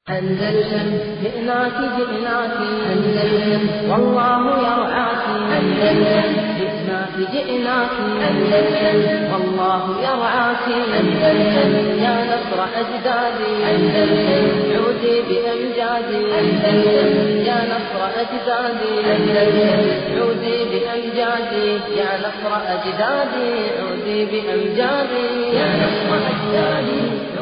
أندلسن جئناك جئناك أندلسن والله يرعاك أندلسن جئناك جئناك أندلسن والله يرعاك أندلسن يا نصر أجدادي أندلسن عودي بأمجادي أندلسن يا نصر أجدادي أندلسن عودي بأمجادي يا نصر أجدادي عودي بأمجادي يا نصر أجدادي عودي بأمجادي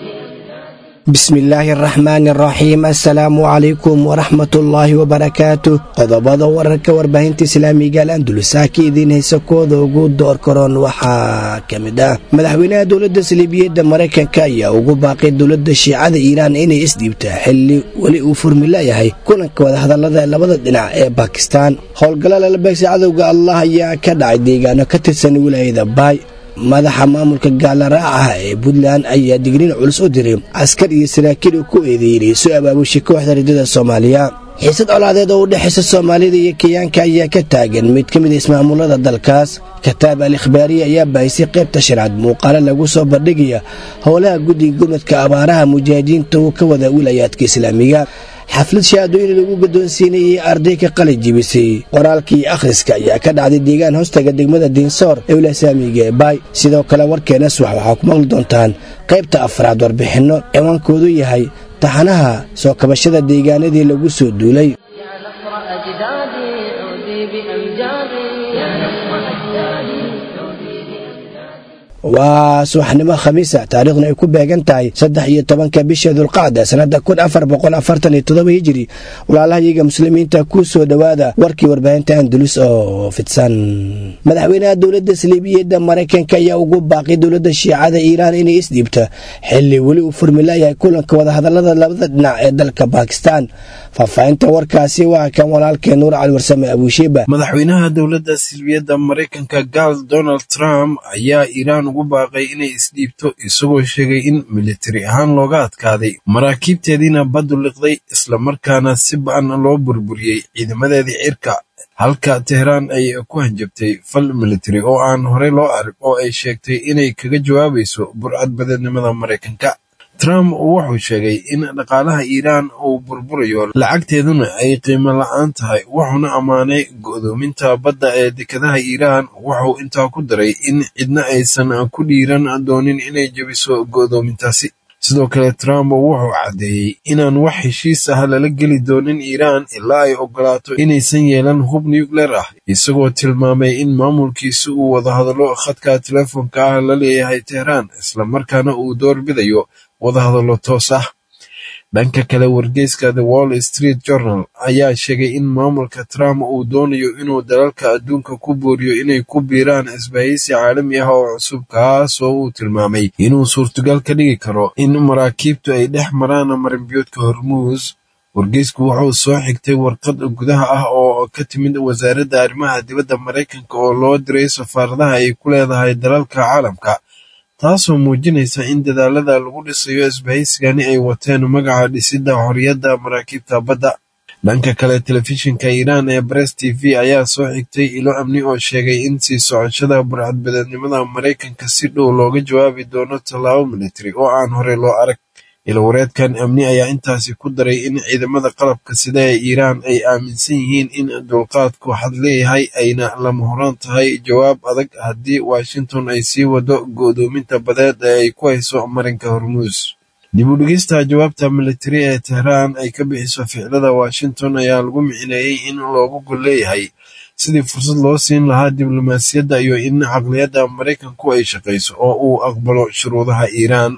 bismillaahi araxmaani araxiim assalaamu calaykum waraxmatullaahi wabarakaatu qodobada wararka warbaahinta islaamiga al andalusaa ka idiin haysa kooda ugu door karoon waxaa ka mid ah madaxweynaha dowladda saliibiyadda maraykanka ayaa ugu baaqay dowladda shiicada iiraan inay isdhiibta xilli weli uu furmilayahay kulanka wadahadalada labada dhinac ee bakistaan howlgalla lalabeegsa cadowga allah ayaa ka dhacay deegaano ka tirsan wilaayada baay madaxa maamulka gaalaraacaha ee puntland ayaa digniin culus u diray askar iyo saraakiil uu ku eedeeyey soo abaabushay kooxda ridada soomaaliya xiisad colaadeed oo u dhexaysa soomaalida iyo kenyaanka ayaa ka taagan mid ka mid a ismaamulada dalkaas kataab al ikhbaariya ayaa baahisay qaybta shanaad muuqaalo lagu soo bandhigaya howlaha guddiga gurmadka abaaraha mujaahidiinta uu ka wada wilayaadka islaamiga xaflad shahaadooyin lagu guddoonsiinayay arday ka qalin jibisay qoraalkii akhriska ayaa ka dhacday deegaan hoostaga degmada diinsoor ee wilasaamiga ee baay sidoo kale warkeena subax waxaa ku maqli doontaan qaybta afraad warbixinno ciwaankoodu yahay taxanaha soo kabashada deegaanadii lagu soo duulay يا نصر أجدادي عودي بأمجادي يا نصر أجدادي عودي بأمجادي waa subaxnimo khamiisa taariikhduna ay ku beegan tahay saddex iyo tobanka bisha dulqacda sannada kun afar boqol afartan iyo todoba hijiri walaalahayaga muslimiinta ku soo dhowaada warkii warbaahinta andalus oo fidsan madaxweynaha dowladda saliibiyadda maraykanka ayaa ugu baaqay dowladda shiicada iiraan inay isdhiibta xilli weli uu furmilayahay kulanka wadahadalada labada dhinac ee dalka bakistan faahfaahinta warkaasi waa kan walaalkee nuur cali warsame abuushiiba madaxweynaha dowladda silbiyadda maraykanka gaal donald trump ayaa iiraan ugu baaqay inay isdhiibto isagoo sheegay in militari ahaan looga adkaaday maraakiibteediina baddu liqday islamarkaana si ba-an loo burburiyey ciidamadeedii cirka halka tehraan ay ku hanjabtay fal militari oo aan horey loo arag oo ay sheegtay inay kaga jawaabayso burcad badeednimada maraykanka trump wuxuu sheegay in dhaqaalaha iiraan uu burburayo lacagteeduna ay qiimo la-aan tahay wuxuuna ammaanay go'doominta badda ee dekadaha iiraan wuxuu intaa ku daray in cidna aysan ku dhiiran doonin inay jebiso go'doomintaasi sidoo kale trump wuxuu caddeeyey inaan wax heshiis ah lala geli doonin iiraan ilaa ay ogolaato inaysan yeelan hub nucleer ah isagoo tilmaamay in maamulkiisi uu wadahadallo khadka telefoonka ah la leeyahay tehraan islamarkaana uu doorbidayo wadahadallo toos ah dhanka kale wargeyska the wall street journal ayaa sheegay in maamulka trump uu doonayo inuu dalalka adduunka ku booriyo inay ku biiraan isbahaysi caalami ah oo cusub kaasoo uu tilmaamay inuu suurtagal ka dhigi karo in maraakiibtu ay dhex maraan marinbiyoodka hormuus wargeysku wuxuu soo xigtay warqad gudaha ah oo ka timid wasaaradda arrimaha dibadda maraykanka oo loo diray safaaradaha ay ku leedahay dalalka caalamka taasoo muujinaysa in dadaalada lagu dhisayo isbahaysigani ay wateen magaca dhisidda xorriyadda maraakiibta badda dhanka kale telefishinka iiraan ee bress t v ayaa soo xigtay ilo amni oo sheegay in sii socoshada burcadbadeednimada maraykanka si dhow looga jawaabi doono tallaabo militari oo aan horey loo arag ilwareedkan amni ayaa intaasi ku daray in ciidamada qalabka sida ee iiraan ay aaminsan yihiin in dulqaadku xad leeyahay ayna lama horaan tahay jawaab adag haddii washington ay sii wado go'doominta badeed ee ay ku hayso marinka hormuus dib u dhigista jawaabta militari ee tehraan ay ka bixiso ficilada washington ayaa lagu micineeyey in loogu gol leeyahay sidii fursad loo siin lahaa diblomaasiyadda iyo in caqliyadda maraykanku ay shaqayso oo uu aqbalo shuruudaha iiraan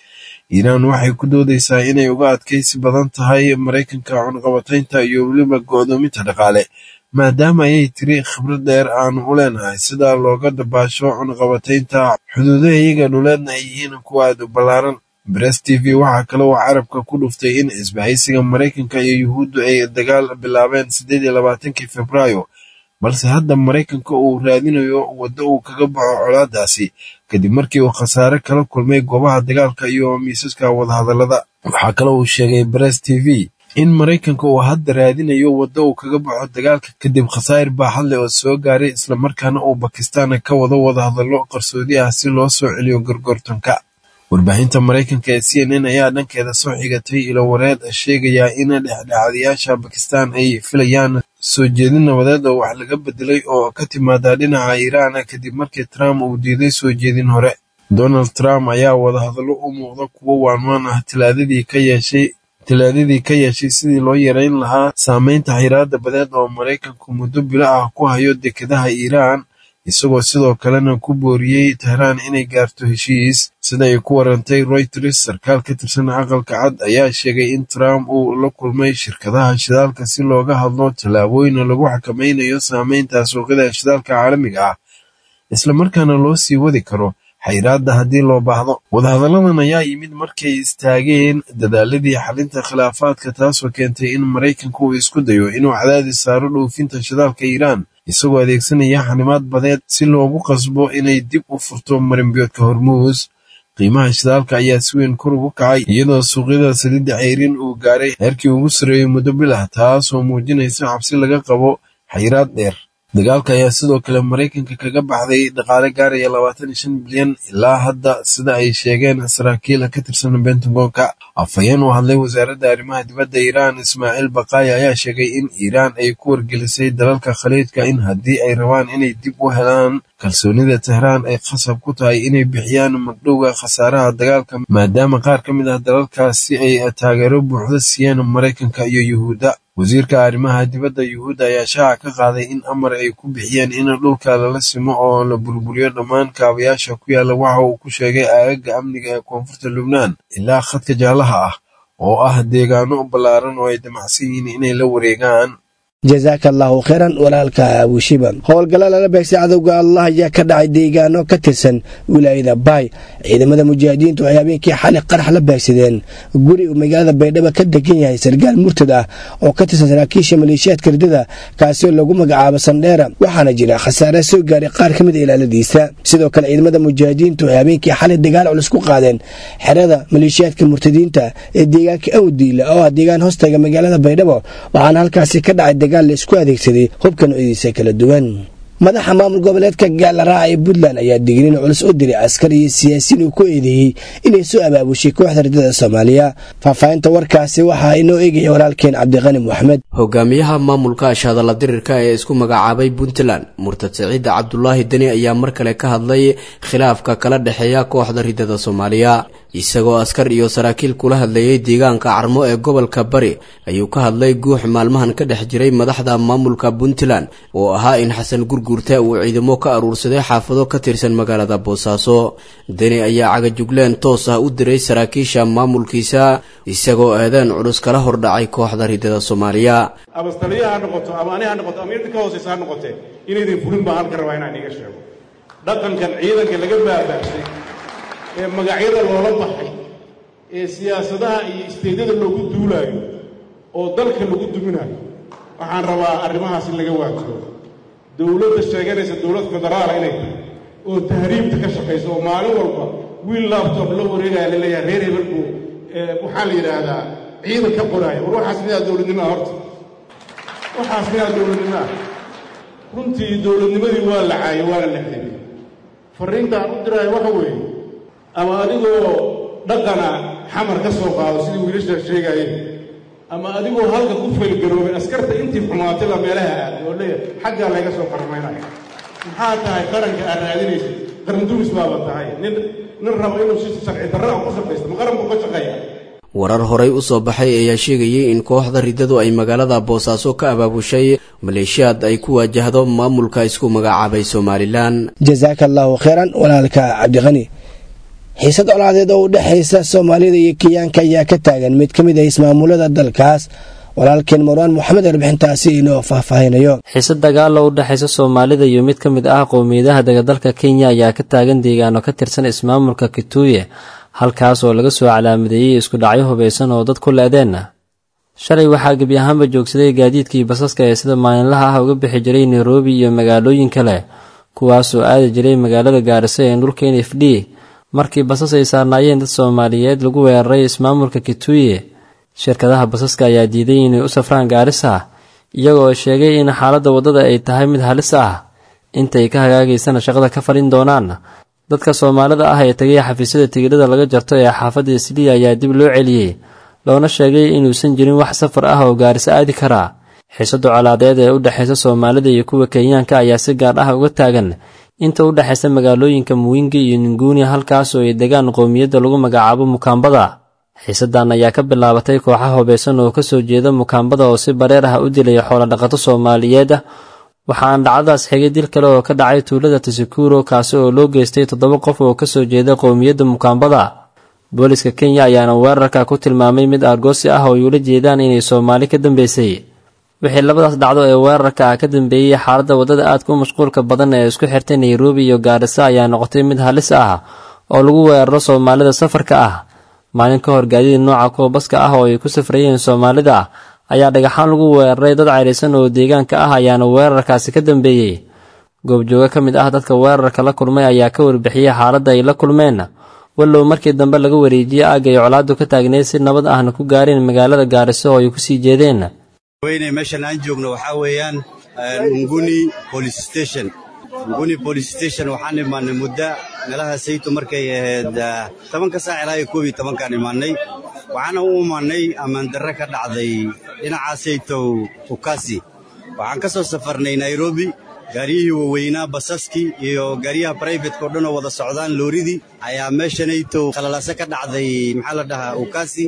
iiraan waxay ku doodaysaa inay uga adkaysi badan tahay maraykanka cunqabataynta iyo weliba go'doominta dhaqaale maadaama ayay tiri khibrad dheer aanu u leenahay sida looga dabaasho cunqabataynta xuduudaha iyaga dhuleedna ay yihiin kuwa aad u ballaaran bress t v waxaa kale oo carabka ku dhuftay in isbahaysiga maraykanka iyo yuhuuddu ay dagaal bilaabeen siddeed iyo labaatankii februaayo balse hadda maraykanka uu raadinayo waddo uu kaga baxo colaadaasi kadib markii uu khasaare kala kulmay goobaha dagaalka iyo miisaska wadahadallada waxaa kale uu sheegay bress t v in maraykanka uu hadda raadinayo waddo uu kaga baxo dagaalka kadib khasaa'ir baaxad leh oo soo gaaray islamarkaana uu bakistaan ka wado wadahadallo qarsoodi ah si loo soo celiyo gorgortanka warbaahinta maraykanka ee c n n ayaa dhankeeda soo xigatay ilowareed sheegaya in dhexdhexaadayaasha bakistan ay filayaan soo jeedin nabadeed oo wax laga bedelay oo ka timaada dhinaca iiraan kadib markii trump uu diiday soo jeedin hore donald trump ayaa wadahadallo u muuqda kuwo waanwaan ah talaadadii ka yeeshay talaadadii ka yeeshay sidii loo yareyn lahaa saameynta xiraada badeed oo maraykanku muddo bilo ah ku hayo dekedaha iiraan isagoo sidoo kalena ku booriyey tehraan inay gaarto heshiis sida ay ku warantay royters sarkaal ka tirsan aqalka cad ayaa sheegay in trump uu la kulmay shirkadaha shidaalka si looga hadlo tallaabooyin lagu xakamaynayo saameynta suuqyada shidaalka caalamiga ah islamarkaana loo sii wadi karo xayraadda haddii loo baahdo wadahadalladan ayaa yimid markay istaageen dadaaladii xalinta khilaafaadka taasoo keentay in maraykanku uu isku dayo inuu cadaadis saaro dhoofinta shidaalka iiraan isagoo adeegsanaya xanimaad badeed si loogu qasbo inay dib u furto marinbiyoodka hormuus qiimaha shidaalka ayaa si weyn kor ugu kacay iyadoo suuqyada saliidda ceyrin uu gaaray heerkii ugu sarreeyey muddo bil ah taasoo muujinaysa cabsi laga qabo xayraad dheer dagaalka ayaa sidoo kale maraykanka kaga baxday dhaqaale gaaraya labaatan iyo shan bilyan ilaa hadda sida ay sheegeen saraakiil ka tirsan bentagonka afhayeen u hadlay wasaaradda arrimaha dibadda iiraan ismaaciil baqaaya ayaa sheegay in iiraan ay ku wargelisay dalalka khaliijka in haddii ay rabaan inay dib u helaan kalsoonida tehraan ay khasab ku tahay inay bixiyaan magdhowga khasaaraha dagaalka maadaama qaar ka mid ah dalalkaasi ay taageero buuxda siiyeen maraykanka iyo yuhuudda wasiirka arrimaha dibadda yuhuudda ayaa shaaca ka qaaday in amar ay ku bixiyeen in dhulka lala simo oo la burburiyo dhammaan kaabayaasha ku yaalla waxa uu ku sheegay aagaga amniga ee koonfurta lubnaan ilaa khadka jaalaha ah oo ah deegaano ballaaran oo ay damacsan yihiin inay la wareegaan jasaaka allaahu kheyran walaalka abushiba howlgalla lala beegsay cadowga allah ayaa ka dhacay deegaano ka tirsan wilaayada baay ciidamada mujaahidiintu waxay habeenkii xali qarax la beegsadeen guri uu magaalada baydhabo ka degan yahay sargaal murtad ah oo ka tirsan saraakiisha maleeshiyaadka ridada kaasi oo lagu magacaabo sandheera waxaana jira khasaare soo gaaray qaar ka mid a ilaaladiisa sidoo kale ciidamada mujaahidiintu waxay habeenkii xali dagaal culus ku qaadeen xerada maleeshiyaadka murtadiinta ee deegaanka awdiila oo ah deegaan hoostaga magaalada baydhabo waxaana halkaasi ka dhacay laisku adeegsaday hubka noocyadiisa kala duwan madaxa maamul goboleedka gaalaraaca ee puntland ayaa digniin culus u diray askar iyo siyaasiyiin uu ku eedeeyey inay soo abaabushay kooxda ridada soomaaliya faahfaahinta warkaasi waxaa inoo eegaya walaalkeen cabdiqani moxamed hogaamiyaha maamulka ashadalla dirirka ee isku magacaabay puntland murtad siciida cabdulaahi deni ayaa mar kale ka hadlay khilaafka kala dhexeeya kooxda ridada soomaaliya isagoo askar iyo saraakiil kula hadlayay deegaanka carmo ee gobolka bari ayuu ka hadlay guux maalmahan ka dhex jiray madaxda maamulka puntland oo ahaa in xasan gurguurta uu ciidamo ka aruursaday xaafado ka tirsan magaalada boosaaso deni ayaa cagajugleen toos ah u diray saraakiisha maamulkiisa isagoo eedeen culus kala hordhacay kooxda ridada soomaaliya abastaliya ha noqoto ama ani ha noqoto ama inta ka hoosaysa ha noqotee inaydin fulin baan halka rabaa inaan iga sheego dhaqankan ciidanka laga baabaagsay ee magacyada loola baxay ee siyaasadaha iyo isteedyada loogu duulaayo oo dalka lagu duminayo waxaan rabaa arrimahaas in laga waajibo dowladda sheeganaysa dowlad federaala inay tahay oo tahriibta ka shaqaysa oo maalin walba wiil laabtoob la wareegaya laleeyahay reer hebelku waxaa la yidhaahdaa ciidan ka qoraaya war waxaas miyaa dowladnimaa horta waxaas miyaa dowladnimaa runtii dowladnimadii waa la caayay waana la xidibay farriintaan u diraayo waxa weeye ama adigoo dhaqana xamar ka soo qaado sidii wiilashaa sheegaayeen ama adigoo halka ku faylgaroobay askarta intii xumaatayba meelaha aaday oo leeyahay xaggaa layga soo qarmaynaya maxaa tahay qaranka aad raadinaysa qaranduris baaba tahay nin nin rabo inuu si sharci darra ku shaqaysto ma qaran buu ka shaqeeya warar horey u soo baxay ayaa sheegayay in kooxda riddadu ay magaalada boosaaso ka abaabushay maleeshiyaad ay ku waajahdo maamulka isku magacaabay somalilan jasaaka allaahu kheyran walaalka cabdiqani xiisad colaadeed oo u dhexaysa soomaalida iyo kenyaanka ayaa ka taagan mid ka mid ah ismaamulada dalkaas walaalkeen marwaan moxamed warbixintaasi inoo faahfaahinayo xiisad dagaal oo u dhexaysa soomaalida iyo mid ka mid ah qowmiyadaha dagadalka kenya ayaa ka taagan deegaano ka tirsan ismaamulka kituuye halkaas oo laga soo calaamadeeyey isku dhacyo hubaysan oo dad ku le-deenna shalay waxaa gebi ahaanba joogsaday gaadiidkii basaska ee sida maalinlaha ah uga bixi jiray nairobi iyo magaalooyin kale kuwaasoo aadi jiray magaalada gaarisa ee dhulka n f d markii basas ay saarnaayeen dad soomaaliyeed lagu weeraray ismaamulka kituuye shirkadaha basaska ayaa diiday inay u safraan gaarisa iyagoo sheegay in xaaladda waddada ay tahay mid halis ah intay ka hagaagaysana shaqada ka falin doonaan dadka soomaalida ah ee tegay xafiisyada tigidhada laga jarto ee xaafadda isliya ayaa dib loo celiyey loona sheegay inuusan jirin wax safar ah oo gaariso aadi karaa xiisada colaadeed ee u dhexaysa soomaalida iyo kuwa kenyaanka ayaa si gaar ah uga taagan inta u dhexaysa magaalooyinka muwingi iyo ninguuni halkaas oo ay degaan qowmiyadda lagu magacaabo mukaambada xiisadan ayaa ka bilaabatay kooxa hubeysan oo kasoo jeeda mukaambada oo si bareer ah u dilaya xoolodhaqato soomaaliyeed waxaana dhacdadaas xigay dil kale oo ka dhacay tuulada tasikuro kaasi oo loo geystay toddoba qof oo kasoo jeeda qowmiyadda mukaambada booliska kenya ayaana weerarka ku tilmaamay mid argoosi ah oo ay ula jeedaan inay soomaali ka dambeysay wixii labadaas dhacdo ee weerarka ah ka dambeeyey xaaladda waddada aadka u mashquulka badan ee isku xirtay nairobi iyo gaarisa ayaa noqotay mid halis ah oo lagu weeraro soomaalida safarka ah maalin ka hor gaadiid nooca kuwa baska ah oo ay ku safrayeen soomaalida ayaa dhagaxaan lagu weeraray dad cayraysan oo deegaanka ah ayaana weerarkaasi ka dambeeyey goobjooga ka mid ah dadka weerarka la kulmay ayaa ka warbixiyey xaaladda ay la kulmeen wallow markii dambe laga wareejiyey aagga ay colaadu ka taagneyd si nabad ahna ku gaareen magaalada gaariso oo ay kusii jeedeen weyne meeshan aan joogno waxaa weeyaan nguni police station nguni police station waxaan imaanay muddo meelaha saytu markay ahayd tobanka saac ilaa iyo koob iyo tobankaan imaanay waxaana u imaanay ammaandarre ka dhacday dhinaca saytow ukasi waxaan ka soo safarnay nairobi gaariyihii waaweynaa basaskii iyo gaariyaha braibatka o dhan oo wada socdaan looridii ayaa meeshanaytow khalalaase ka dhacday maxaa la dhahaa ukasi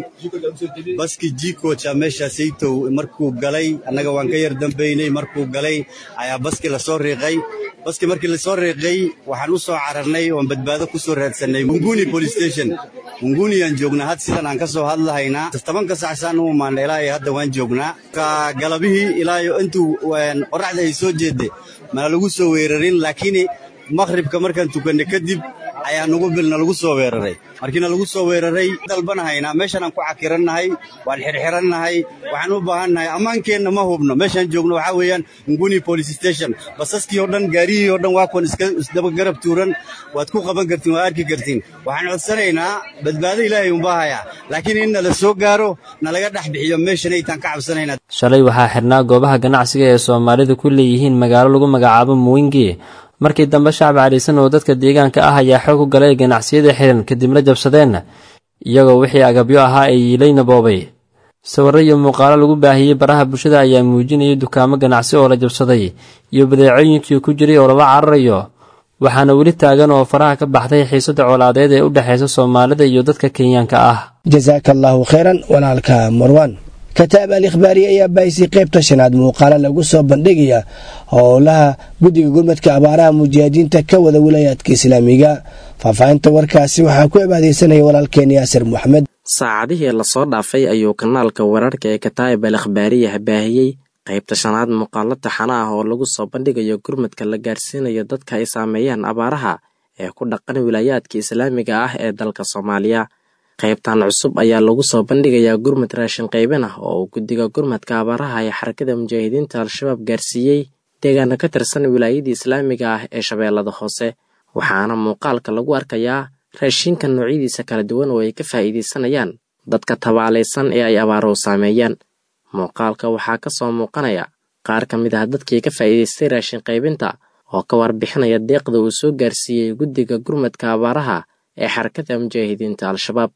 baskii jikoja meeshaasaytow markuu galay annaga waan ka yar dambaynay markuu galay ayaa baskii lasoo riiqay baskii markii lasoo riiqay waxaan u soo cararnay oon badbaado ku soo raadsanay munguni police station munguni aan joognaa had sidan aan ka soo hadlahaynaa tobanka sac saan u imaana ilaa iyo hadda waan joognaa ka galabihii ilaa iyo intuu qoraxda ay soo jeedde mana lagu soo weerarin laakiin maqhribka markaan tukannay kadib ayaa nugu bilna lagu soo weeraray markiina lagu soo weeraray dalbanahaynaa meeshan aan ku cakirannahay waan xirxirannahay waxaan u baahannahay ammaankeenna ma hubno meeshaan joogno waxaa weeyaan nguni police station basaskii oo dhan gaariyihii oo dhan waa kuwan isdaba garab tuuran waad ku qaban kartiin waad arki kartiin waxaan codsanaynaa badbaado ilaahay unbaa hayaa laakiin in nala soo gaaro nalaga dhex bixiyo meeshanaytaan ka cabsanaynaa shalay waxaa xirnaa goobaha ganacsiga ee soomaalidu ku leeyihiin magaalo lagu magacaabo muwingi markii dambe shacab caliisan oo dadka deegaanka ah ayaa xoog u galay ganacsiyada xiran kadibna jabsadeen iyagoo wixii agabyo ahaa ay yiilayna boobay sawirro iyo muuqaalo lagu baahiyey baraha bulshada ayaa muujinayay dukaamo ganacsi oo la jabsaday iyo badeecooyinkii ku jiray oo lala cararayo waxaana weli taagan oo faraha ka baxday xiisada colaadeed ee u dhexaysa soomaalida iyo dadka kenyaanka ah jasaaka allaahu khayran walaalka marwan kataab al ikhbaari ayaa baahisay qaybta shanaad muuqaalo lagu soo bandhigaya howlaha guddiga gurmadka abaaraha mujaahidiinta ka wada wilaayaadka islaamiga faahfaahinta warkaasi waxaa ku cibaadaysanaya walaalkeen yaasir moxamed saacadihii lasoo dhaafay ayuu kanaalka wararka ee kataa'ib al ikhbaariya baahiyey qaybta shanaad muuqaalo taxana ah oo lagu soo bandhigayo gurmadka la gaarsiinayo dadka ay saameeyaan abaaraha ee ku dhaqan wilaayaadka islaamiga ah ee dalka soomaaliya qaybtan cusub ayaa lagu soo bandhigayaa gurmad raashin qaybin ah oo uu guddiga gurmadka abaaraha ee xarakada mujaahidiinta al-shabaab gaarsiiyey deegaana ka tirsan wilaayadii islaamiga ah ee shabeellada hoose waxaana muuqaalka lagu arkayaa raashinka noocyadiisa kala duwan oo ay ka faa'iidaysanayaan dadka tabaalaysan ee ay abaaruhu saameeyaan muuqaalka waxaa ka soo muuqanaya qaar ka mid ah dadkii ka faa'iidaystay raashin qaybinta oo ka warbixinaya deeqda uu soo gaarsiiyey guddiga gurmadka abaaraha ee xarakada mujaahidiinta al-shabaab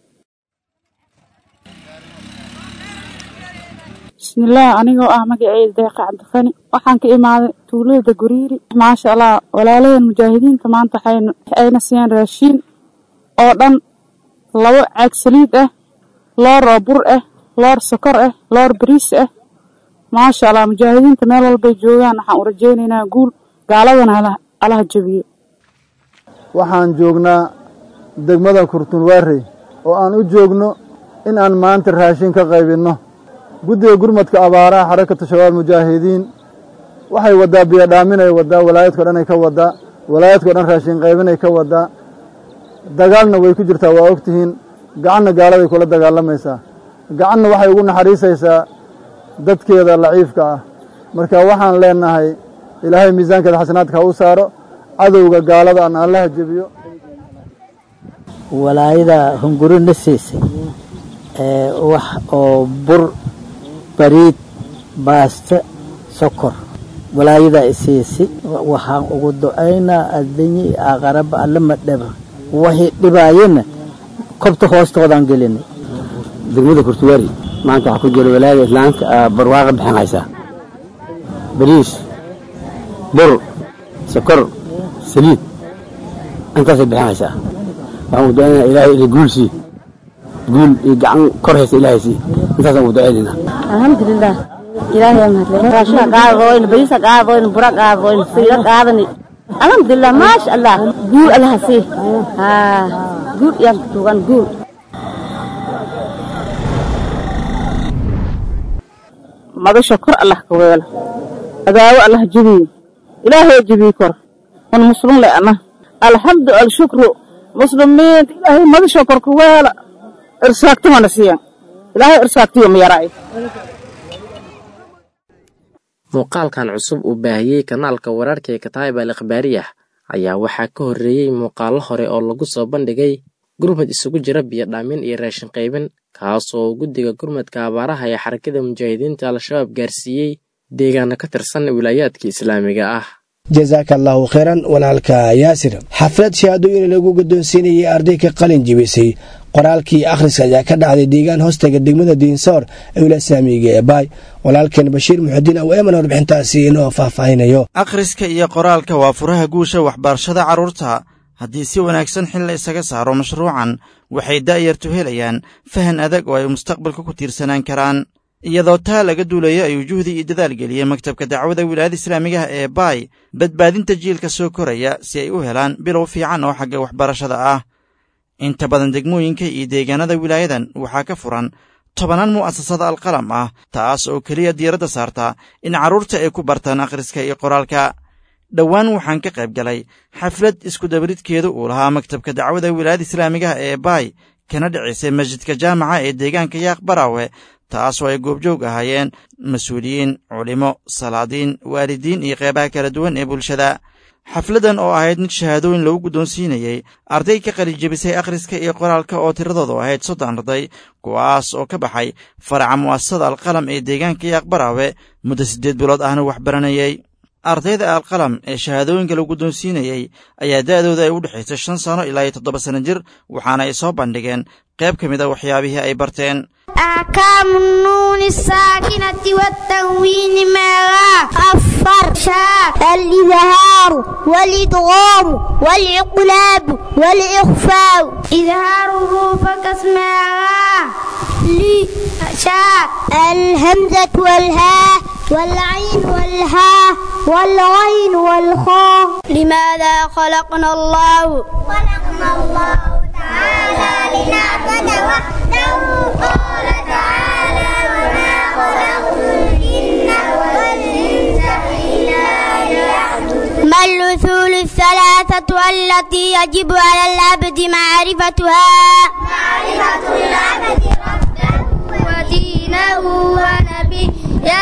bismillaah anigoo ah magaceyda deeqa cabdiqani waxaan ka imaaday tuulada guriiri maasha allah walaalaheen mujaahidiinta maanta ayna siiyeen raashiin oo dhan labo caag saliid ah loor oo bur ah loor sokor ah loor bariis ah maasha allah mujaahidiinta meel walbay joogaan waxaan u rajaynaynaa guul gaaladana alaha jebiyo waxaan joognaa degmada kurtunwaarey oo aan u joogno in aan maanta raashin ka qaybinno guddiga gurmadka abaaraha xarakatu shabaab mujaahidiin waxay waddaa biyodhaaminay waddaa walaayadko dhan ay ka waddaa walaayadko dhan raashin qaybinay ka waddaa dagaalna way ku jirtaa waa ogtihiin gacanna gaaladay kula dagaalamaysaa gacanna waxay ugu naxariisaysaa dadkeeda laciifka ah marka waxaan leenahay ilaahay miisaankeeda xasanaadka ha u saaro cadowga gaalada aan allaha jebiyo walaayada hunguri na siisay wax oo bur bariid baasto sokor walaayadaa isiisi waxaan ugu ducaynaa adduunye iyo aakaraba alle ma dhiba waxay dhibaayena kobta hoostoodaan gelinay degmada kurtuwaari maanta waxaa ku jira walaayada islaamka barwaaqa bixin haysaa bariis bur sokor saliid intaasay bixin haysaa waxaan ugu ducaynaa ilaahay ina guul sii guul iyo gacan kor haysa ilaahay sii intaasaan ugu ducaynaynaa alxamdulilah ilaahay mahadle raashina qaadadoyn bariisa qaadadoyn bura qaadadoyn saliida qaadani alxamdulilah maasha allah guul allaha sii haa guul iyaan ku tuugan guul madasha kor allah ka weelo adaawo allah jebiye ilaahay jebiye kor un muslum le ana alxamdu alshukru muslimiinta ilaahay madasha kor ka weela irsaagtumana siiyan ilaahay irsaagtiyo miyaraay muuqaalkan cusub uu baahiyey kanaalka wararka ee kataayib al ikhbaariyah ayaa waxaa ka horreeyey muuqaallo hore oo lagu soo bandhigay gurmad isugu jira biyo dhaamin iyo raashin qaybin kaasoo guddiga gurmadka abaaraha ee xarakada mujaahidiinta al-shabaab gaarsiiyey deegaano ka tirsan wilaayaadka islaamiga ah jasaaka allaahu khayran walaalka yaasir xaflad shahaadooyin lagu guddoonsiinayay arday ka qalin jibisay qoraalkii akhriska ayaa ka dhacday deegaan hoostaga degmada diinsoor ee wilasaamiga ee baay walaalkeen bashiir muxudiin aw eeman warbixintaasi inoo faahfaahinayo akhriska iyo qoraalka waa furaha guusha waxbarashada carruurta haddii si wanaagsan xil la isaga saaro mashruucan waxay da'yartu helayaan fahan adag oo ay mustaqbalka ku tiirsanaan karaan iyadoo taa laga duulayo ayuu juhdi iyo dadaal geliyey maktabka dacwada wilaayada islaamigaha ee baay badbaadinta jiilka soo koraya si ay u helaan bilow fiican oo xagga waxbarashada ah inta badan degmooyinka iyo deegaanada wilaayadan waxaa ka furan tobanaan mu'asasada alqalam ah taas oo keliya diiradda saarta in carruurta ay ku bartaan akhriska iyo qoraalka dhowaan waxaan ka qayb galay xaflad iskudabaridkeedu uu lahaa maktabka dacwada wilaayada islaamigaha ee baay kana dhicisay masjidka jaamaca ee deegaanka yaaq baraawe taasoo ay goobjoog ahaayeen mas-uuliyiin culimo salaadiin waalidiin iyo qeybaha kala duwan ee bulshada xafladdan oo ahayd mid shahaadooyin lagu guddoonsiinayey arday ka qalijebisay akhriska iyo qoraalka oo tiradoodu ahayd soddon arday kuwaas oo ka baxay faraca mu'asasada alqalam ee deegaanka yaaq baraawe muddo siddeed bilood ahna wax baranayey ardayda alqalam ee shahaadooyinka lagu guddoonsiinayey ayaa da'dooda ay u dhexaysay shan sano ilaa iyo toddoba sanno jir waxaana ay soo bandhigeen qayb ka mid a waxyaabihii ay barteen أحكام النون الساكنة والتنوين معها الصر شاء الإظهار والإدغام والإقلاب والإخفاء إظهاره فكاسمها لي شاء الهمزة والهاء والعين والهاء والغين والخاء لماذا خلقنا الله خلقنا الله تعالى لنعبد وحده قال تعالى وما خلقت الجن والإنس إلا ليعبدون ما الأصول الثلاثة التي يجب على العبد معرفتها معرفة العبد ربه ودينه ونبيه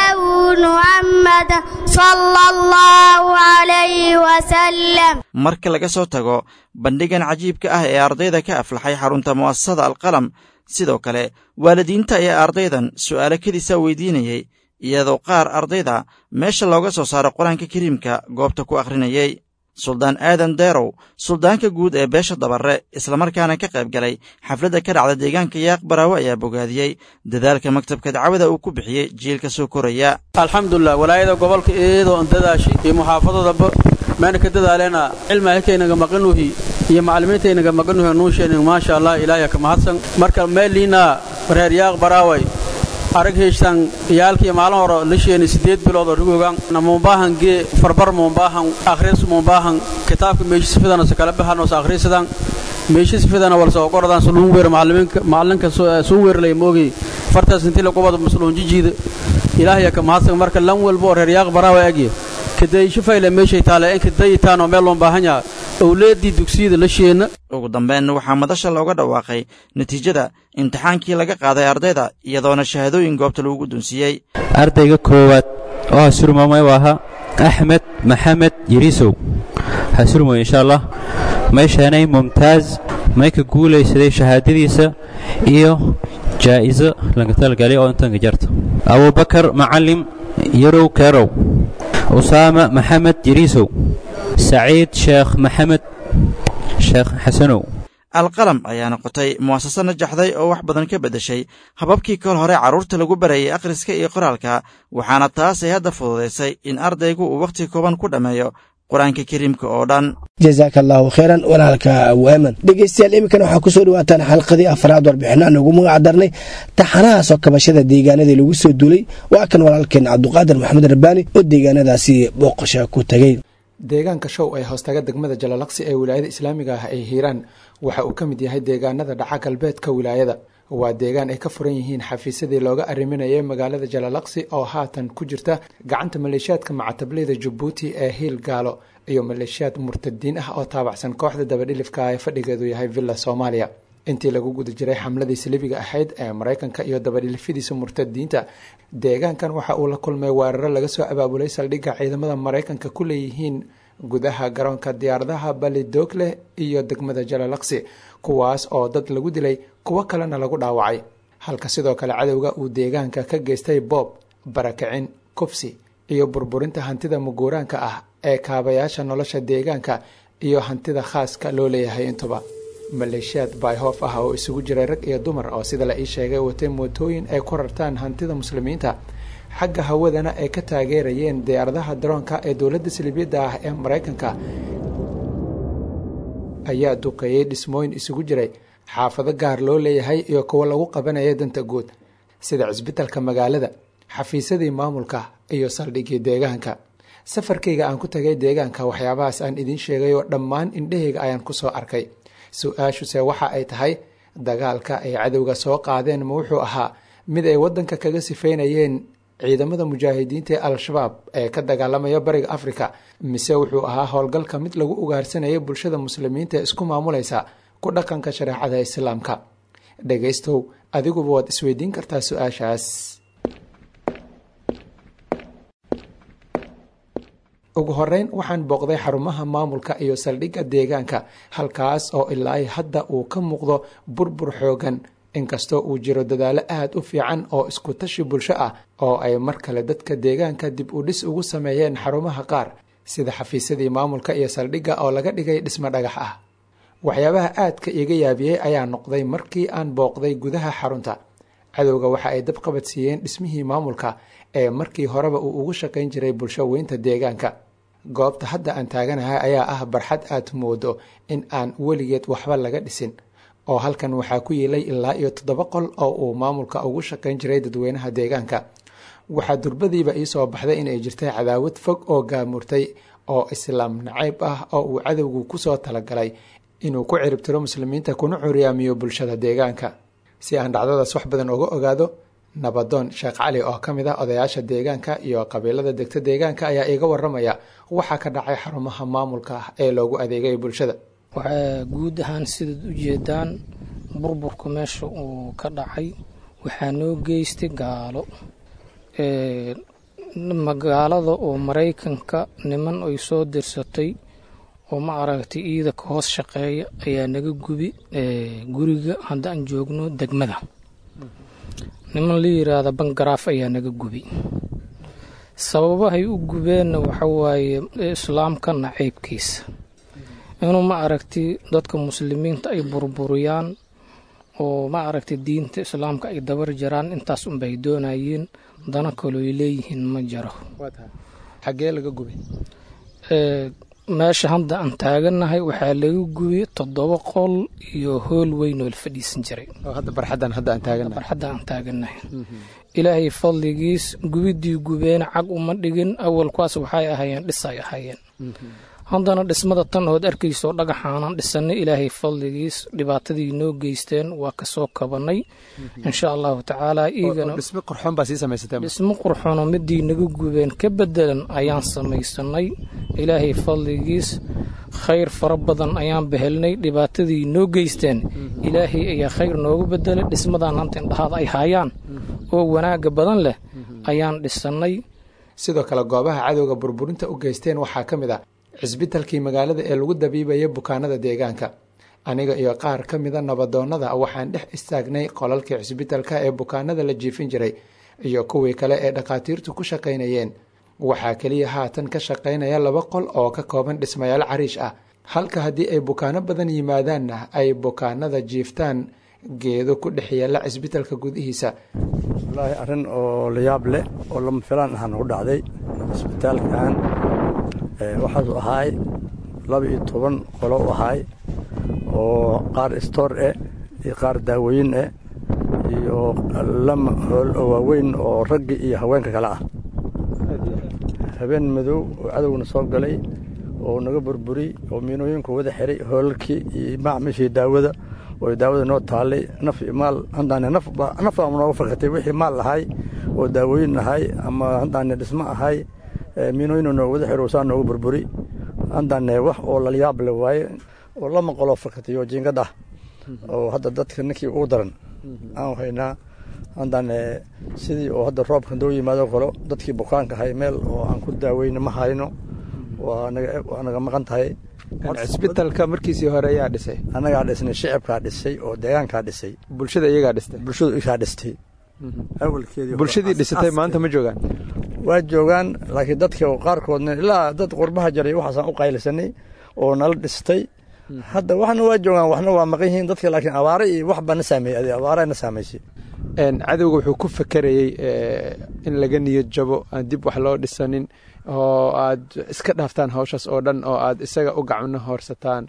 محمد صلى الله عليه وسلم marka laga soo tago bandhigan cajiibka ah ee ardayda ka aflaxay xarunta mu'asasada alqalam sidoo kale waalidiinta ayaa ardaydan su'aalo kedisa weydiinayey iyadoo qaar ardayda meesha looga soo saaro qur-aanka kariimka goobta ku akhrinayey suldaan aadan deerow suldaanka guud ee beesha dabarre islamarkaana ka qayb galay xafladda ka dhacda deegaanka yaaq baraawe ayaa bogaadiyey dadaalka maktabka dacwada uu ku bixiyey jiilka soo koraya alxamdulilah walaayada gobolka iyadoo an dadaashi iyo muxaafadadaba meena ka dadaaleena cilmi halkaynaga maqanuhi iyo macallimiintaynaga maqanuhi nuusheenin maasha allah ilaahya ka mahadsan marka meeliina reer yaaq baraaway arag heeshtan iyaalkii maalin hore lisheeni siddeed bilood oo rugogan mumbaahan gee farbar mumbaahan akhris mumbaahan kitaabka meeshisifidana se kala baxan os akhrisadan meeshisifidana walse ogoradan suluun weer macalimiinka macalinka suu weerlay moogi fartaas intii la qubada masluun jijiida ilaahya ka mahadsan marka lan walba oo reer yaaq baraawa agya kadaysho fayle meeshay taale in kadayitaan oo meel loon baahan yaha owleeddii dugsiyada la sheena ugu dambeyn waxaa madasha looga dhawaaqay natiijada imtixaankii laga qaaday ardayda iyadoona shahaadooyin goobta lagu guddoonsiiyey ardayga koowaad oo hasurmamay u ahaa axmed maxamed yariisow hasurmoy insha allah may sheenay mumtaaz may ka guulaysaday shahaadadiisa iyo jaa'iso laga talgalay oo intanka jarta abubakar macalim yarow keerow usaama maxamed yariisow saciid sheekh maxamed sheekh xasanow alqalam ayaa noqotay mu'asase najaxday oo wax badan ka beddeshay hababkii kol hore carruurta lagu barayay akhriska iyo qoraalka waxaana taas ay hadda fududaysay in ardaygu uu wakhti kooban ku dhammeeyo qur-aanka kariimka oo dhan jasaaka allaahu khayran walaalka waaman dhegeystayaal iminkana waxaa kusoo dhawaataan xalqadii afraad warbixinaan ugu magac darnay taxanaha soo kabashada deegaanadii lagu soo duulay waa kan walaalkeen cabduqaadir maxamed rabbaani oo deegaanadaasi booqasha ku tegey deegaanka show ee hoostaga degmada jalalaqsi ee wilaayada islaamiga ah ay hiiraan waxa uu ka mid yahay deegaanada dhaca galbeedka wilaayada waa deegaan ay ka furan yihiin xafiisyadii looga arriminayay magaalada jalalaqsi oo haatan ku jirta gacanta maleeshiyaadka macatableyda jabuuti ee hiil gaalo iyo maleeshiyaad murtadiin ah oo taabacsan kooxda dabadhilifka ee fadhigeedu yahay villa soomaaliya intii lagu guda jiray xamladii salibiga ahayd ee maraykanka iyo dabadhilifadiisa murtadiinta deegaankan waxa uu la kulmay weeraro laga soo abaabulay saldhigga ciidamada maraykanka ku leeyihiin gudaha garoonka diyaaradaha balidoogleh iyo degmada jalalaqsi kuwaas oo dad lagu dilay kuwo kalena lagu dhaawacay halka sidoo kale cadowga uu deegaanka ka geystay boob barakicin kufsi iyo burburinta hantida muguuraanka ah ee kaabayaasha nolosha deegaanka iyo hantida khaaska loo leeyahay intuba maleeshiyaad bayhoof ah oo isugu jiray rag iyo dumar oo sida la ii sheegay watay mootooyin ay ku rartaan hantida muslimiinta xagga hawadana ay ka taageerayeen diyaaradaha daroonka ee dowladda salibiyadda ah ee maraykanka ayaa duqeeyey dhismooyin isugu jiray xaafado gaar loo leeyahay iyo kuwo lagu qabanaya danta guud sida cisbitalka magaalada xafiisyadii maamulka iyo saldhiggii deegaanka safarkayga aan ku tagay deegaanka waxyaabahaas aan idiin sheegay oo dhammaan indhahayga ayaan ku soo arkay su-aashuse waxa ay tahay dagaalka ay cadowga soo qaadeen ma wuxuu ahaa mid ay waddanka kaga sifaynayeen ciidamada mujaahidiinta ee al-shabaab ee ka dagaalamaya bariga afrika mise wuxuu ahaa howlgalka mid lagu ugaarsanayay bulshada muslimiinta ee isku maamulaysa ku dhaqanka shareecada islaamka dhegaystow adiguba waad isweydiin kartaa su-aashaas ugu horeyn waxaan booqday xarumaha maamulka iyo saldhigga deegaanka halkaas oo ilaa hadda uu ka muuqdo burbur xoogan inkastoo uu jiro dadaalo aad u fiican oo isku tashi bulsho ah oo ay mar kale dadka deegaanka dib u dhis ugu sameeyeen xarumaha qaar sida xafiisyadii maamulka iyo saldhigga oo laga dhigay dhismo dhagax ah waxyaabaha aadka iga yaabiyey ayaa noqday markii aan booqday gudaha xarunta cadowga waxa ay dabqabad siiyeen dhismihii maamulka ee markii horeba uu ugu shaqayn jiray bulsho weynta deegaanka goobta hadda aan taaganahay ayaa ah barxad aad moodo in aan weligeed waxba laga dhisin oo halkan waxaa ku yiilay ilaa iyo toddoba qol oo uu maamulka ugu shaqayn jiray dadweynaha deegaanka waxaa durbadiiba iisoo baxday inay jirtay cadaawad fog oo gaamurtay oo islaam nacayb ah oo uu cadowgu kusoo talagalay inuu ku ciribtiro muslimiinta kuna curyaamiyo bulshada deegaanka si aan dhacdadaas wax badan uga ogaado nabadoon sheekh cali oo ka mid ah odayaasha deegaanka iyo qabiilada degta deegaanka ayaa iiga waramaya waxaa ka dhacay xarumaha maamulka ah ee loogu adeegay bulshada waxaa guud ahaan sidaad u jeedaan burburka meesha uu ka dhacay waxaa noo geystay gaalo magaalada oo maraykanka niman ay soo dirsatay oo ma aragtay iida ka hoos shaqeeya ayaa naga gubi guriga haddaan joogno degmada niman la yiraahda bangaraaf ayaa naga gubi sababahay u gubeenna waxa waaye islaamka nacaybkiisa inuu ma aragtay dadka muslimiinta ay burburiyaan oo ma aragtay diinta islaamka ay dabar jaraan intaas unbay doonayeen dana kalooy leeyihiin ma jaro xagee laga gubay meesha hadda aan taaganahay waxaa laga gubiyey toddoba qol iyo hool weyn oo la fadhiisan jiray barxaddan hadda aan taaganahay barxadda aan taaganahay ilaahay fadligiis gubidii gubeen cag uma dhigin awalkuwaas waxay ahaayeen dhisay ahaayeen haddana dhismada tan ood arkayso dhagaxaanan dhisanay ilaahay fadligiis dhibaatadii noo geysteen waa kasoo kabanay insha allahu tacaala dhismo qurxoon baa sii samaysateen dhismo qurxoonoo midii naga gubeen ka bedelan ayaan samaysanay ilaahay fadligiis khayr fara badan ayaan behelnay dhibaatadii noo geysteen ilaahay ayaa khayr noogu bedelay dhismadan hanta indhahaada ay haayaan oo wanaaga badan leh ayaan dhisanay sidoo kale goobaha cadowga burburinta u geysteen waxaa ka mid ah cisbitalkii magaalada ee lagu dabiibaya bukaanada deegaanka aniga iyo qaar ka mida nabadoonnada waxaan dhex istaagnay qolalkii cisbitalka ee bukaanada la jiifin jiray iyo kuwii kale ee dhakhaatiirtu ku shaqaynayeen waxaa keliya haatan ka shaqaynaya laba qol oo ka kooban dhismayaal cariish ah halka haddii ay bukaano badan yimaadaanna ay bukaanada jiiftaan geedo ku dhex yaalla cisbitalka gudihiisa wallaahi arrin oo la yaab leh oo lama filaan ahaa nagu dhacday isbitaalkan waxaasuu ahaay laba iyo toban qolo u ahaay oo qaar stoor eh iyo qaar daawooyin eh iyo lama hool oo waaweyn oo ragga iyo haweenka kale ah habeen madow oo cadowna soo galay oo naga burburiy oo miinooyinku wada xiray hoolalkii iyo macmishii daawada oo daawada noo taallay naf iyo maal handaane nafnafaa nooga fakatay wixii maal ahay oo daawooyin ahay ama handaane dhismo ahay miinooyinu nooga wada xiro saa nooga burburi handaane wax oo lalayaab le waaye oo lama qoloo fakatay oo jiingad ah oo hadda dadka ninkii ugu daran aan haynaa haddaan sidii oo hadda roobka doo yimaado kalo dadkii bukaanka ahay meel oo aan ku daaweyno ma hayno waa naga maqan tahay cisbitalka markiisii hore ayaa dhisay annagaa dhisnay shicibkaa dhisay oo deegaankaa dhisay bulshada iyagaa dhistay bulshadu igaa dhistay awalkeedii bulshadii dhisatay maanta ma joogaan waa joogaan laakiin dadka qaarkoodna ilaa dad qurbaha jaray waxaasaan u qaylisanay oo nala dhistay hadda waxna waa joogaan waxna waa maqan yihiin dadka laakiin abaare iyo wax baa na saameeyey abaare na saamaysay cadowga wuxuu ku fakerayey in laga niyad jabo aan dib wax loo dhisanin oo aad iska dhaaftaan hawshaas oo dhan oo aad isaga u gacno hoorsataan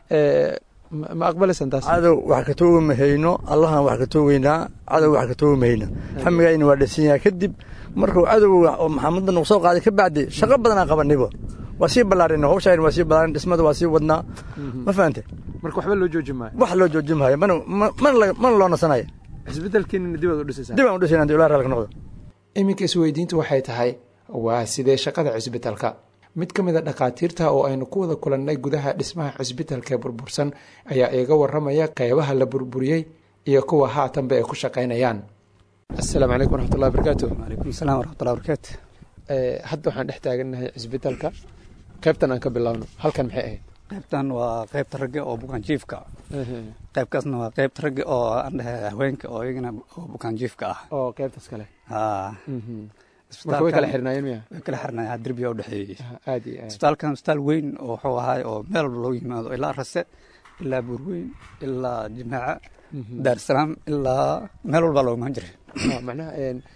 ma aqbalaysan taas cadow wax ka toogi mahayno allahan wax ka toogeynaa cadow wax ka toogi mahayno xamigayna waa dhisan yahay kadib markuu cadowga oo maxamadda nagu soo qaaday ka bacdi shaqo badanaa qabanibo waa sii ballaarina hawshayn waa sii ballaarin dhismada waa sii wadnaa ma fahante marka waxba loo jooji maayo wax loo jooji maayo mana mana loo nasanayo cisbitalkiinina dib aad u dhisaysaa dib aan u dhisayna hadii ilaah raalka noqdo iminka isweydiintu waxay tahay waa sidee shaqada cisbitalka mid ka mid a dhakhaatiirta oo aynu ku wada kulannay gudaha dhismaha cisbitalka ee burbursan ayaa iiga warramaya qeybaha la burburiyey iyo kuwa haatanba ay ku shaqaynayaan asalaamu calaykum waraxmatullahi barakaatu calaykum asalaam waraxmatullahi barakaatu hadda waxaan dhex taagannahay cisbitalka qaybtan aan ka bilowno halkan maxay ahayd qaybtan waa qaybta ragga oo bukaanjiifka qaybkaasna waa qaybta ragga oo aan dhahay haweenka oo iyagana oo bukaanjiifka ah oo qaybtaas kale haa marka way kala xirnaayeen miya way kala xirnaayeen derbiga u dhexeeyey aad iyo aad isbitaalkan isbitaal weyn oo wuxuu ahaay oo meel walba loogu yimaado ilaa rase ilaa buurweyn ilaa jimaaca daarsalaam ilaa meel walbaa loogu imaan jiray macnaha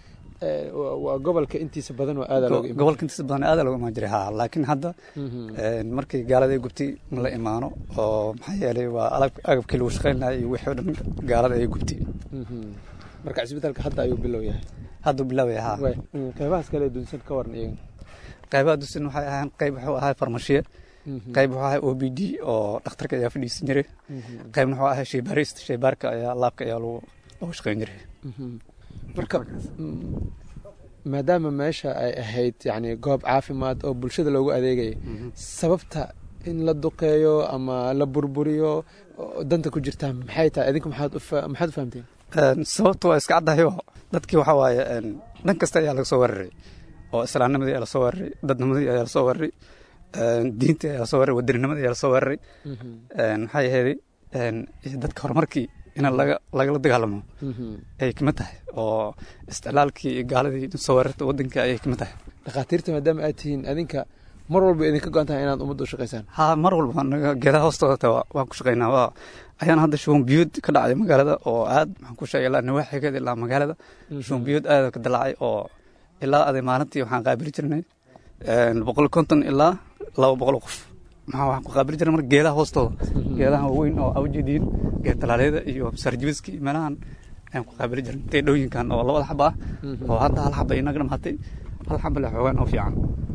waa gobolka intiisa badan oo aada looga gobolka intiisa badan aada looga imaan jiray ha laakiin hadda markii gaalada ay gubtay ma la imaano oo maxaa yeelay waa agabkii lagu shaqaynaya iyo wixii o dhan gaalada ay gubtay marka cisbitaalka hadda ayuu bilow yahay hadduu bilaabaya ha qeybahaas kale dunsan ka waran iyaga qeybaha dunsan waxay ahaan qeyb wuxuu ahaa farmashiye qayb wuxuu ahaa o b d oo dhakhtarka ayaa fadhiisan jiray qaybna wuxuu ahaa shaybaarist shaybaarka ayaa laabka ayaa lagu lagu shaqayn jiray marka maadaama meesha ay ahayd yani goob caafimaad oo bulshada loogu adeegaya sababta in la duqeeyo ama la burburiyo danta ku jirtaa maxay tahay idinku maxaad maxaad u fahamteen sababta waa iska caddahayo dadkii waxaa waaye dhan kasta ayaa laga soo weeraray oo islaamnimadii ayaa lasoo weeraray dadnimadii ayaa lasoo weeraray diintii ayaa lasoo weeraray wadanninimadii ayaa lasoo weeraray maxay ahayd dadka horumarkii in laga lagala dagaalamo ayay kamid tahay oo isticlaalkii iyo gaaladii soo weerarta waddanka ayay kamid tahay dhakhaatiirta maadaama aad tihiin adinka mar walba idinka go-an tahay inaad ummadda u shaqaysaan ha mar walba naga geedaha hoostooda ta waan ku shaqaynaa waa ayaan hadda shuban biyuud ka dhacday magaalada oo aad maxaan ku sheegay ilaa nawaaxigeeda ilaa magaalada shuban biyuud aad ka dilaacay oo ilaa aday maalintii waxaan qaabili jirnay boqol konton ilaa laba boqol qof maxaa waxaan ku qaabili jirnay marka geedaha hoostooda geedaha waaweyn oo awjeediin geed talaaleeda iyo sarjibiska iyo meelahan ayaan ku qaabili jirnay teedhooyinkan oo labada xaba ah oo hadda hal xaba inaga dhamaatay hal xaba le xoogaan oo fiican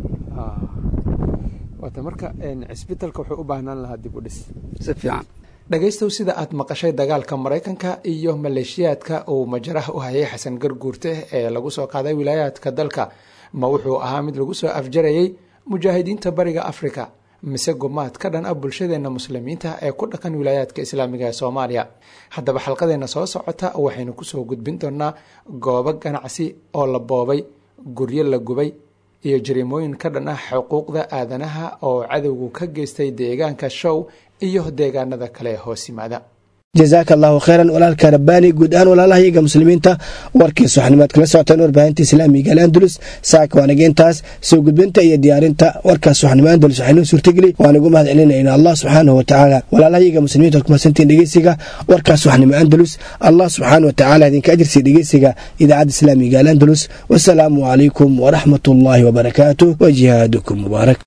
waata marka cisbitalka wuxuu u baahnaan lahaa dib u dhis si fiican dhegaystow sida aad maqashay dagaalka maraykanka iyo maleeshiyaadka uu majaraha u hayay xasan garguurte ee lagu soo qaaday wilaayaadka dalka ma wuxuu ahaa mid lagu soo afjarayay mujaahidiinta bariga afrika mise gumaad ka dhan ah bulshadeenna muslimiinta ee ku dhaqan wilaayaadka islaamiga ee soomaaliya haddaba xalqadeenna soo socota waxaynu kusoo gudbin doonaa goobo ganacsi oo la boobay guryo la gubay iyo jariimooyin ka dhan ah xuquuqda aadanaha oo cadowgu ka geystay deegaanka show iyo deegaanada kale ee hoos yimaada jazaaka allahu khayran walaalka rabbaani guud ahaan walaalaha iyaga muslimiinta warkiis waxanimaad kala socoteen warbaahinta islaamiga alandulus saaka waanaga intaas soo gudbinta iyo diyaarinta warkaas waxnimo andulus waxaynoo suurtageli waanagu mahad celinayna allah subxaanahu watacaala walaalaha iyaga muslimiinta waad kumasantiin dhegeysiga warkaas waxnimo andulus allah subxaana watacaala idinka ajirsiya dhegeysiga idaacadda islaamiga alandulus wasalaamu calaykum waraxmat ullaahi wabarakaatuh wa jihaadukum mubaarak